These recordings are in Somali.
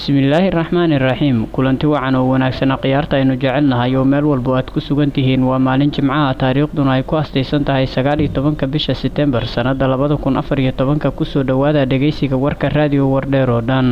bismillaahi raxmaani raxiim kulanti wacan oo wanaagsan khiyaarta aynu jecelnahay oo meel walba aad ku sugan tihiin waa maalin jimcaha taariikhduna ay ku astaysan tahay sagaal iyo tobanka bisha setembar sannada labada kun afar iyo tobanka kusoo dhowaada dhegeysiga warka raadiyo wardheer oo dhan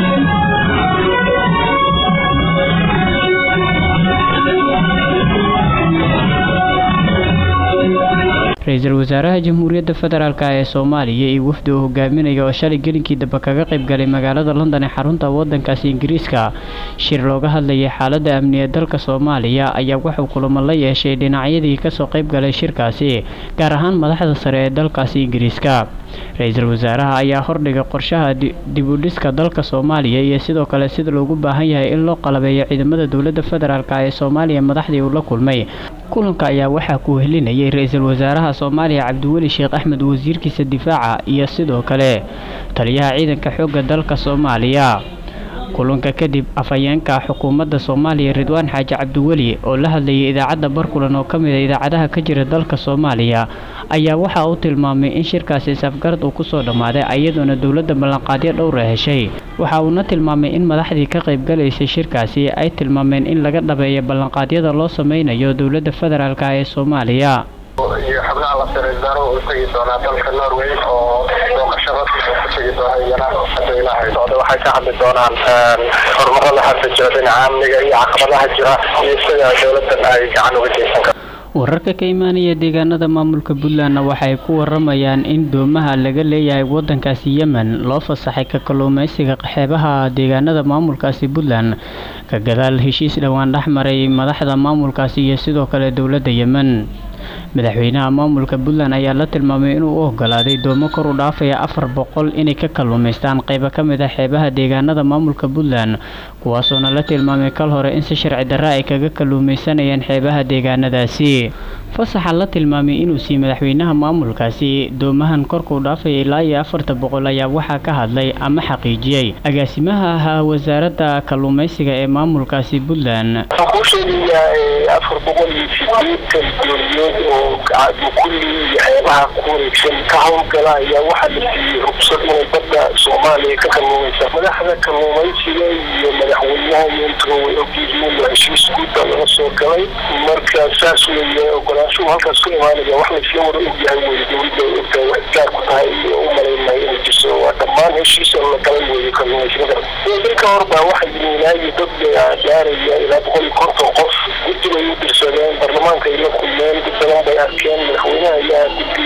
ra-iisul wasaaraha jamhuuriyadda federaalk ee soomaaliya iyo wafdi uu hogaaminaya oo shalay gelinkii dambe kaga qayb galay magaalada london ee xarunta wadankaasi ingiriiska shir looga hadlayay xaaladda amni ee dalka soomaaliya ayaa wuxuu kulamo la yeeshay dhinacyadii kasoo qayb galay shirkaasi gaar ahaan madaxda sare ee dalkaasi ingiriiska ra-iisul wasaaraha ayaa hordhigay qorshaha dibudhiska dalka soomaaliya iyo sidoo kale sida loogu baahan yahay in loo qalabeeyo ciidamada dowladda federaalk ee soomaaliya madaxdii uu la kulmay kulanka ayaa waxaa ku helinayay ra-iisul wasaaraha soomaaliya cabdiweli sheekh axmed wasiirkiisa difaaca iyo sidoo kale taliyaha ciidanka xoogga dalka soomaaliya kulanka kadib afhayeenka xukuumadda soomaaliya ridwaan xaaji cabdiweli oo la hadlayay idaacadda barkulan oo ka mid a idaacadaha ka jira dalka soomaaliya ayaa waxa uu tilmaamay in shirkaasi safgarad uu kusoo dhammaaday iyadoona dowladda ballanqaadyo dhowra heshay waxa uuna tilmaamay in madaxdii ka qaybgalaysay shirkaasi ay tilmaameen in laga dhabeeyo ballanqaadyada loo sameynayo dowladda federaalk ee soomaaliya iyo xubnaha la sariirsaro u tegi doonaa dalka norway oo booqasho rasmi ku tegi doona iyana hadda ilaahay socda waxay ka hadli doonaan horumarada hadda jira dhinaca amniga iyo caqabadaha jira iyo sida dowladan ay gacan uga geysan karto wararka ka imaanaya deegaanada maamulka puntlandna waxay ku waramayaan in doomaha laga leeyahay wadankaasi yemen loo fasaxay ka kalluumeysiga xeebaha deegaanada maamulkaasi puntland ka gadaal heshiis dhowaan dhex maray madaxda maamulkaasi iyo sidoo kale dowladda yemen madaxweynaha maamulka puntland ayaa la tilmaamay inuu u ogolaaday doomo kor u dhaafaya afar boqol inay ka kalluumaystaan qaybo ka mid ah xeebaha deegaanada maamulka puntland kuwaasoona la tilmaamay kal hore in si sharci darra ay kaga kalluumaysanayeen xeebaha deegaanadaasi fasaxa la tilmaamay inuu siiyey madaxweynaha maamulkaasi doomahan korkuu dhaafaya ilaa iyo afarta boqol ayaa waxaa ka hadlay ama xaqiijiyey agaasimaha ahaa wasaaradda kalluumaysiga ee maamulkaasi puntland afar boqol iyo sideetan dooniyood oo kulli iyo xeebaha ku wareegsan ka howlgala ayaa waxaa la siiyey rugsad inay badda soomaaliya ka kalluumaysa madaxda kalluumaysiga iyo madaxweynaha iyo intuba way ogyihiin heshiis guudba laga soo galay marka saas weeye ogolaanshuhu halkaas ku imaanaya wax laysla wada ogyahay weye dowladda ogtahay wax gaar ku tahay iyo u malaynay inay jirso waa dhammaan heshiis oo la galay weeye kalluumaysiga dalka hor baa waxaa yiminaayo dad gaaraya ilaa boqol iyo konton qof guddi bay u dirsadeen baarlamaanka ay la kulmeen dad badan bay arkeen madaxweynaha ayaa guddi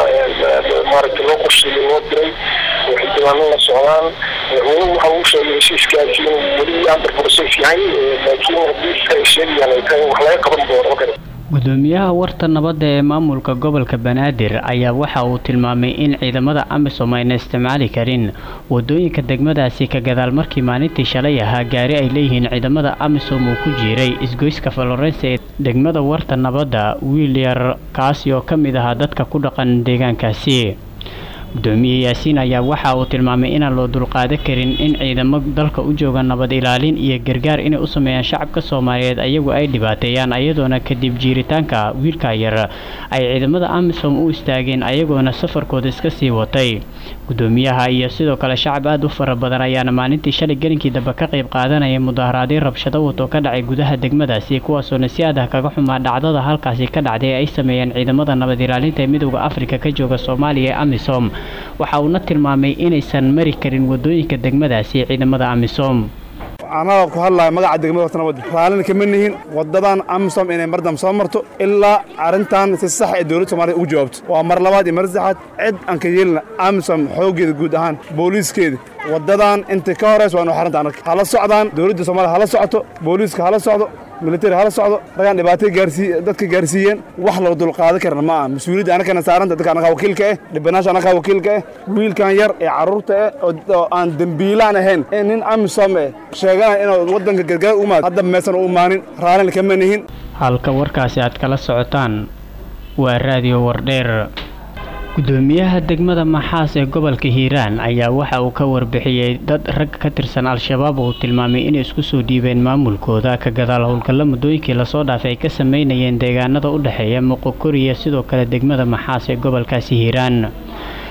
loo maaragtay loo qorsheeyay loo diray oo xildhibaano la socdaan madaxweynuhu waxa uu sheegay heshiiskaasi inuu weli under process yahay laakiin haddii ay sheegayaan ay tahay wax laga qaban doono kale gudoomiyaha warta nabadda ee maamulka gobolka banaadir ayaa waxa uu tilmaamay in ciidamada amisom ayna isticmaali karin wadooyinka degmadaasi ka gadaal markii maalintii shalay ahaa gaari ay leeyihiin ciidamada amisom uu ku jiiray isgoyska florence ee degmada warta nabadda wiil yar kaasi oo ka mid ahaa dadka ku dhaqan deegaankaasi gudoomiye yaasiin ayaa waxa uu tilmaamay inaan loo dulqaadan karin in ciidamo dalka u jooga nabad ilaalin iyo gargaar inay u sameeyaan shacabka soomaaliyeed ayagu ay dhibaateeyaan ayadoona kadib jiiritaanka wiilka yar ay ciidamada amisom u istaageen ayagoona safarkooda iska sii watay gudoomiyaha iyo sidoo kale shacab aada u fara badan ayaana maalintii shalay gelinkii dambe ka qayb qaadanaya mudaharaadyo rabshado wato ka dhacay gudaha degmadaasi kuwaasoona si adah kaga xumaa dhacdada halkaasi ka dhacday ay sameeyeen ciidamada nabad ilaalinta ee midooda afrika ka jooga soomaaliya ee amisom waxa uuna tilmaamay inaysan mari karin wadooyinka degmadaasi ciidamada amisom annaga ku hadlaya magaca degmada horta nabad raallina kama nihin waddadan amisom inay mardam soo marto ilaa arrintan si sax ee dowladda soomaliya ugu jawaabto waa mar labaad iyo mar saddexaad cid aan ka yeelina amisom xooggeeda guud ahaan booliiskeeda waddadan inta ka horaysa waa inu xaranta annaga hala socdaan dowladda soomaaliya hala socoto booliiska hala socdo militari hala socdo ragaan dhibaatay gaarsii dadka gaarsiiyeen wax loo dulqaadan karna ma aha mas-uuliyadda annagana saaranta dadka annagaa wakiilka eh dhibanaasha annagaa wakiilka eh wiilkan yar ee carruurta eh oo aan dembiilaan ahayn ee nin amisom eh sheeganaya inuu waddanka gargaar u imaado hadda meesan u imaanin raallina kama nihin halka warkaasi aad kala socotaan waa raadiyo wardheer gudoomiyaha degmada maxaas ee gobolka hiiraan ayaa waxa uu ka warbixiyey dad rag ka tirsan al-shabaab uu tilmaamay inay isku soo dhiibeen maamulkooda ka gadaal howlgalla muddooyinkii lasoo dhaafay ay ka sameynayeen deegaanada u dhexeeya muqokoriya sidoo kale degmada maxaas ee gobolkaasi hiiraan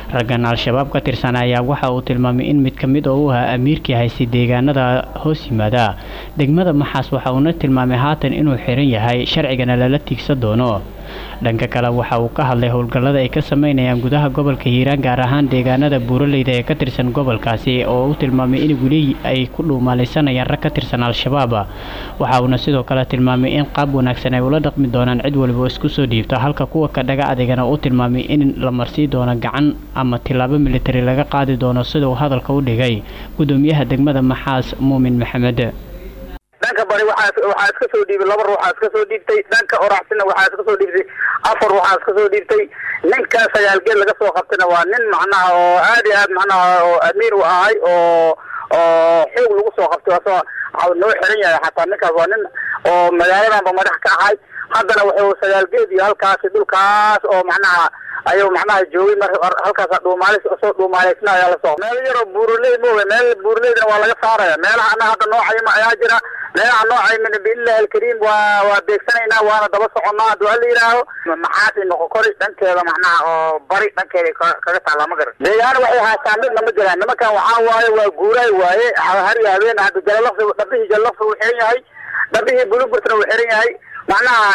raggan al-shabaab ka tirsan ayaa waxa uu tilmaamay in mid ka mid oo u ahaa amiirkii haystay deegaanada hoos yimaada degmada maxaas waxa uuna tilmaamay haatan inuu xiran yahay sharcigana lala tiigsan doono dhanka kale waxa uu ka hadlay howlgallada ay ka sameynayaan gudaha gobolka hiiraan gaar ahaan deegaanada buuraleyda ee ka tirsan gobolkaasi oo uu tilmaamay in weli ay ku dhuumaalaysanayaan rag ka tirsan al-shabaab waxa uuna sidoo kale tilmaamay in qaab wanaagsan ay ula dhaqmi doonaan cid waliba oo isku soo dhiibto halka kuwa ka dhaga adeegana uu tilmaamay in la marsii doono gacan ama tilaabo militari laga qaadi doono sida uu hadalka u dhigay gudoomiyaha degmada maxaas muumin maxamed dhanka bari waxaa waxaa iska soo dhiibay laba ruuxaa iska soo dhiibtay dhanka oraxsina waxaa iska soo dhiibtay afar ruuxaa iska soo dhiibtay ninkaa sagaalgeed laga soo qabtayna waa nin macnaha oo aad iyo aad macnaha oo amiir u ahay oo oo xoog lagu soo qabtay asoo noo xiran yahay xataa ninkaas waa nin oo magaaladanba madax ka ahay haddana wuxuu sagaalgeed iyo halkaasi dhulkaas oo macnaha ayuu macnaha joogay mar halkaas dhuumaalis soo dhuumaalaysna ayaa lasoo meel yaroo buuraley mooga meel buuraleydana waa laga saaraya meelaha ana hadda noocayma ayaa jira meelaha noocayma biillahi alkariim waa waa beegsanaynaa waana daba soconnaa hadduu hala yidhaaho maxaasi noqokori dhankeeda macnaha oo bari dhankeeda kaga taallaa ma garan deegaana waxay haastaan midna ma jiraan nimankan waxaa waaye waa guuraay waaye har iyo habeen hadda jalalaqsi dhabihii jalalaqsi uu xiran yahay dhabihii buluburtna uu xiran yahay macnaha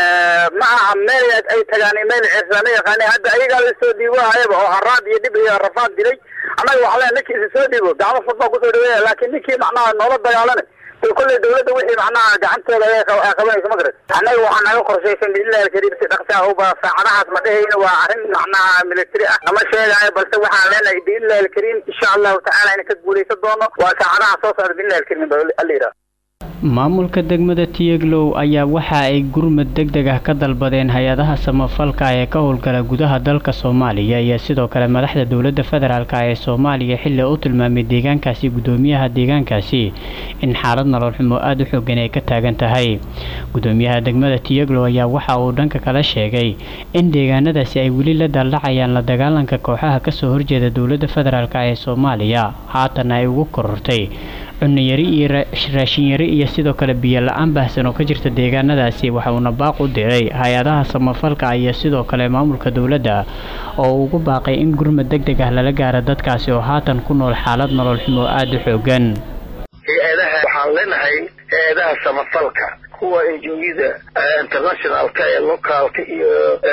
ma aha meel ay tagaan meel cirsama yaqaani hadda ayagaa lasoo dhiibo hayaba oo haraad iyo dhib iyo rafaad dilay annaga waxaa leeyahay ninkii isa soo dhiibo gacmo fud baa kusoo dhaweeya laakiin ninkii macnaha noola dagaalana de kolley dawladda wixii macnaha gacanteeda ay qabanaysa ma garat annaga waxaa naga qorshaysan biillahi alkariim si dhaqsi ah uba saacadahaas ma dhehayna waa arrin macnaha military ah nama sheegaayo balse waxaan leenahay biillahi alkariim insha allahu tacaala inaan ka guulaysan doono waa saacadaha soo socda biillahi alkariim ba alla yidhaha maamulka degmada tiyeglow ayaa waxa ay gurmad deg deg ah ka dalbadeen hay-adaha samafalka ee ka howlgala gudaha dalka soomaaliya iyo sidoo kale madaxda dowladda federaalk ee soomaaliya xilli u tilmaamay deegaankaasi gudoomiyaha deegaankaasi in xaalad nolol xumo aada u xoogan ay ka taagan tahay gudoomiyaha degmada tiyeglow ayaa waxa uu dhanka kala sheegay in deegaanadaasi ay weli la daaldhacayaan la dagaalanka kooxaha kasoo horjeeda dowladda federaalk ee soomaaliya haatan ay ugu korortay cunayari iyo raashinyari iyo sidoo kale biyo la-aan baahsan oo ka jirta deegaanadaasi waxa uuna baaq u diray hay-adaha samafalka iyo sidoo kale maamulka dowladda oo ugu baaqay in gurmad deg deg ah lala gaaro dadkaasi oo haatan ku nool xaalad nolol xumo aada u xoogan hay-adaha waxaan leenahay hay-adaha samafalka kuwa enjooyada internationalka ee locaalka iyo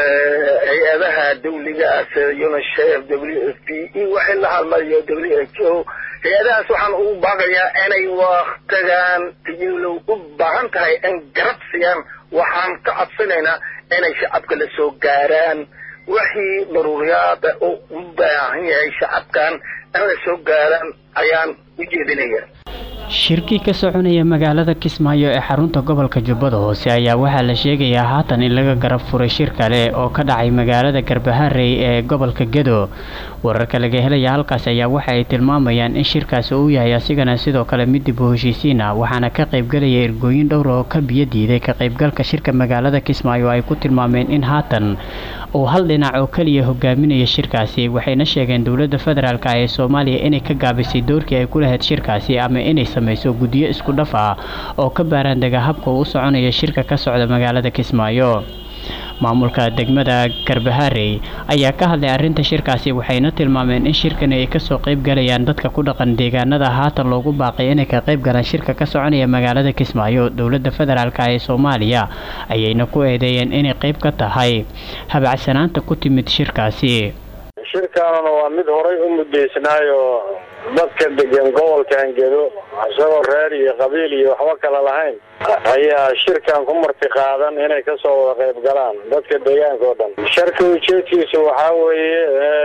hay-adaha dawliga ah sida unicef w f p iyo waxay la hadlayo w h o hay-adahaas waxaan ugu baaqayaa inay waktigan tiyolow u baahan tahay in garab siiyaan waxaan ka codsanaynaa inay shacabka la soo gaaraan wixii daruuriyaada oo u baahan yahay shacabkan in la soo gaaraan ayaan u jeedinaya shirkii ka soconaya magaalada kismaayo ee xarunta gobolka jubbada hoose ayaa waxaa la sheegayaa haatan in laga garab furay shir kale oo ka dhacay magaalada garbaharey ee gobolka gedo wararka laga helaya halkaas ayaa waxa ay tilmaamayaan in shirkaasi uu yahay asigana sidoo kale mid dib u heshiisiin ah waxaana ka qaybgalaya ergooyin dhowr oo ka biyo diiday ka qaybgalka shirka magaalada kismaayo ay ku tilmaameen in haatan uu hal dhinac oo keliya hogaaminaya shirkaasi waxayna sheegeen dowladda federaalk ee soomaaliya inay ka gaabisay doorkii ay ku lahayd shirkaasi ama inay samayso guddiyo isku dhaf ah oo ka baaraandega habka uu u soconaya shirka ka socda magaalada kismaayo maamulka degmada garbaharey ayaa ka hadlay arrinta shirkaasi waxayna tilmaameen in shirkani ay kasoo qayb galayaan dadka ku dhaqan deegaanada haatan loogu baaqay inay ka qayb galaan shirka ka soconaya magaalada kismaayo dowladda federaalk ee soomaaliya ayayna ku eedeeyeen inay qayb ka tahay habacsanaanta ku timid shirkaasi shirkaanuna waa mid horay u muddaysnaayo dadka degan gobolkan gedo isagoo reer iyo qabiil iyo waxba kale lahayn ayaa shirkan ku marti qaadan inay kasoo wada qayb galaan dadka deegaanka oo dhan sharka ujeedkiisu waxaa weeye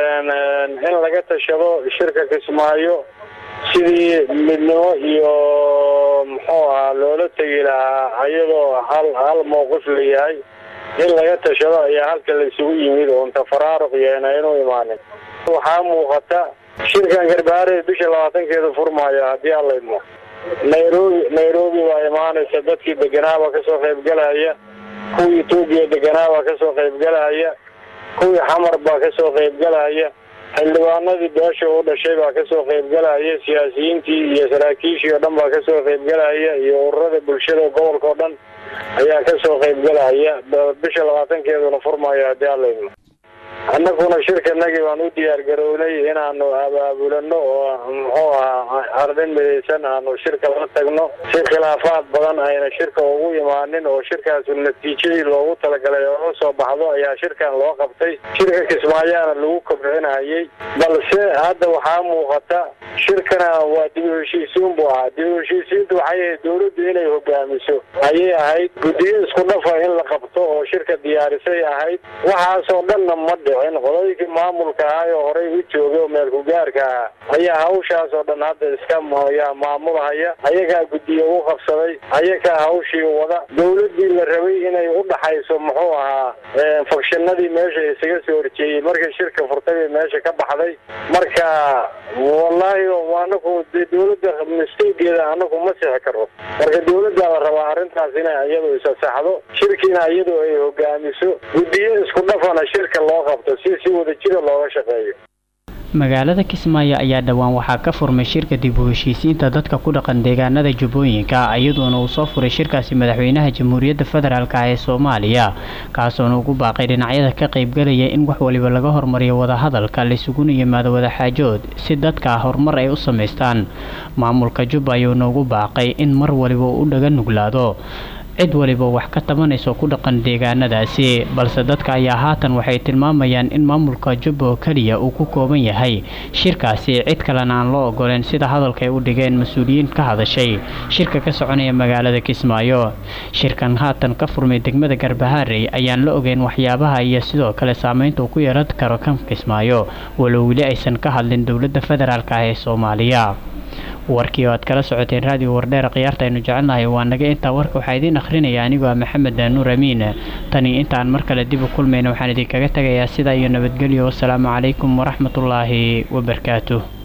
in laga tashado shirka kismaayo sidii midnimo iyo muxuu ahaa loola tegi lahaa iyadoo hal hal mowqif la yahay in laga tashado ayaa halka la isugu yimid oo inta faraaruq yeena inuu imaanin waxaa muuqata shirkan garbaare bisha labaatankeeda furmaayo haddii alla idmo nairobi nairobi baa imaanaysa dadkii deganaabaa kasoo qaybgalaya kuwii etoobiya deganaabaa kasoo qaybgalaya kuwii xamar baa kasoo qaybgalaya xildhibaanadii beesha u dhashay baa kasoo qaybgalaya siyaasiyiintii iyo saraakiishii oo dhan baa kasoo qaybgalaya iyo ururada bulshada gobolka oo dhan ayaa kasoo qaybgalaya bisha labaatankeeduna furmaayo haddii alla idmo annaguna shirkanagii baan u diyaar garownay inaanu abaabulano oo muxuu ahaa ardin midaysan aanu shirka la tagno si khilaafaad badan ayna shirka ugu imaanin oo shirkaasu natiijadii loogu talagalay oo soo baxdo ayaa shirkan loo qabtay shirka kismaayaana lagu kobcinayay balse hadda waxaa muuqata shirkana waa dib u heshiisiin buu ahaa dib u heshiisiintu waxay ahayd dowladdu inay hogaamiso ayay ahayd guddiyo isku dhafa in la qabto oo shirka diyaarisay ahayd waxaasoo dhanna ma dhicin qodooyinkii maamulka ahaa oo horey u joogay oo meel ku-gaarka ahaa ayaa hawshaas oo dhan hadda iska yaa maamulhaya ayagaa guddiyo u qabsaday ayagaa hawshii wada dowladdii la rabay inay u dhaxayso muxuu ahaa fakshinadii meesha isaga soo horjeeyey markii shirka furtay bay meesha ka baxday marka wallaahi anaku de dowladda misteegeeda anaku ma sixi karo marka dowladdaa la rabaa arrintaas inay iyadu isasaxdo shirkiina iyadu ay hogaamiso guddiyo isku dhafana shirka loo qabto si si wadajira looga shaqeeyo magaalada kismaayo ayaa dhowaan waxaa ka furmay shirka dib u heshiisiinta dadka ku dhaqan deegaanada jubbooyinka iyadoona uu soo furay shirkaasi madaxweynaha jamhuuriyadda federaalk ee soomaaliya kaasoona ugu baaqay dhinacyada ka qaybgalaya in wax waliba laga hormariyo wadahadalka laisuguna yimaado wadaxaajood si dadka horumar ay u samaystaan maamulka jubba ayuuna ugu baaqay in mar waliba uu u dhaga nuglaado cid waliba wax ka tabanayso ku dhaqan deegaanadaasi balse dadka ayaa haatan waxay tilmaamayaan in maamulka jubba oo keliya uu ku kooban yahay shirkaasi cid kalena aan loo ogoleen sida hadalka ay u dhigeen mas-uuliyiin ka hadashay shirka ka soconaya magaalada kismaayo shirkan haatan ka furmay degmada garbaharey ayaan la ogeyn waxyaabaha iyo sidoo kale saameynta uu ku yeelan karo kan kismaayo walow weli aysan ka hadlin dowladda federaalk ah ee soomaaliya warkii oo aad kala socoteen raadiyo wardheer khiyaarta aynu jecelnahay waa naga intaa warka waxaa idiin akhrinaya anigoo ah maxamed nuur amiin tani intaan mar kale dib u kulmayna waxaan idinkaga tegayaa sidaa iyo nabadgelyo wasalaamu calaykum waraxmatullaahi wabarakaatuh